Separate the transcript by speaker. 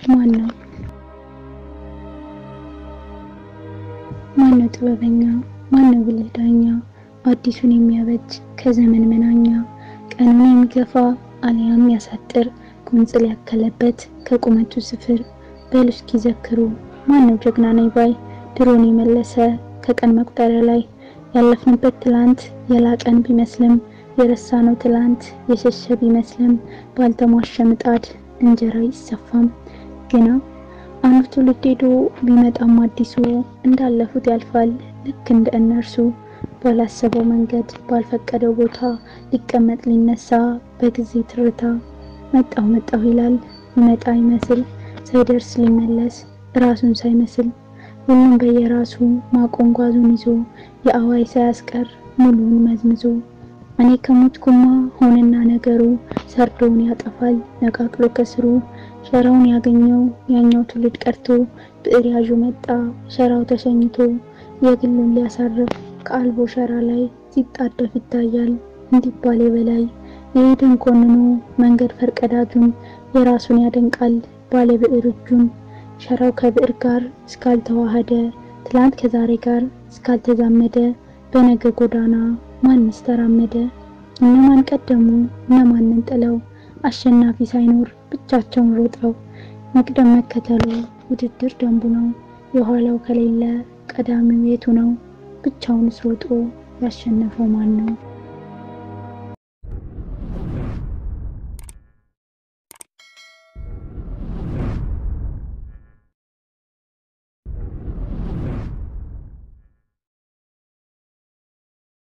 Speaker 1: ማን ነው? ማን ነው ጥበበኛ? ማን ነው ብልህ ዳኛ? አዲሱን የሚያበጅ ከዘመን መናኛ ቀኑን የሚገፋ አልያም ያሳጥር ቁንጽል ያከለበት ከቁመቱ ስፍር በሉ እስኪ ዘክሩ ማን ነው ጀግና ነኝ ባይ ድሮን የመለሰ ከቀን መቁጠሪያ ላይ ያለፍንበት ትላንት የላቀን ቢመስልም የረሳነው ትላንት የሸሸ ቢመስልም ባልተሟሸ ምጣድ እንጀራ ይሰፋም ግና አንዱ ትውልድ ሄዶ ቢመጣም አዲሱ እንዳለፉት ያልፋል ልክ እንደ እነርሱ ባላሰበው መንገድ ባልፈቀደው ቦታ ሊቀመጥ ሊነሳ በጊዜ ትርታ መጣሁ መጣሁ ይላል ይመጣ ይመስል ሳይደርስ ሊመለስ ራሱን ሳይመስል ሁሉም በየራሱ ማቆም ጓዙን ይዞ የአዋይ ሳያስቀር ሙሉውን መዝምዞ እኔ ከሞትኩማ ሆነና ነገሩ ሰርዶውን ያጠፋል ነቃቅሎ ከስሩ ሸራውን ያገኘው ያኛው ትውልድ ቀርቶ ብዕር ያዡ መጣ ሸራው ተሸኝቶ የግሉን ሊያሳርፍ ከአልቦ ሸራ ላይ ሲጣደፍ ይታያል እንዲባል በላይ የሄድን ኮንኖ መንገድ ፈርቀዳጁን የራሱን ያደንቃል ባለ ብዕር እጁን ሸራው ከብዕር ጋር እስካልተዋሃደ ትላንት ከዛሬ ጋር እስካልተዛመደ በነገ ጎዳና ማንስ ተራመደ? እነማን ቀደሙ እነማንን ጥለው አሸናፊ ሳይኖር ብቻቸውን ሮጠው መቅደም መከተሉ ውድድር ደንቡ ነው። የኋላው ከሌለ ቀዳሚው የቱ ነው? ብቻውንስ ሮጦ ያሸነፈው ማን ነው?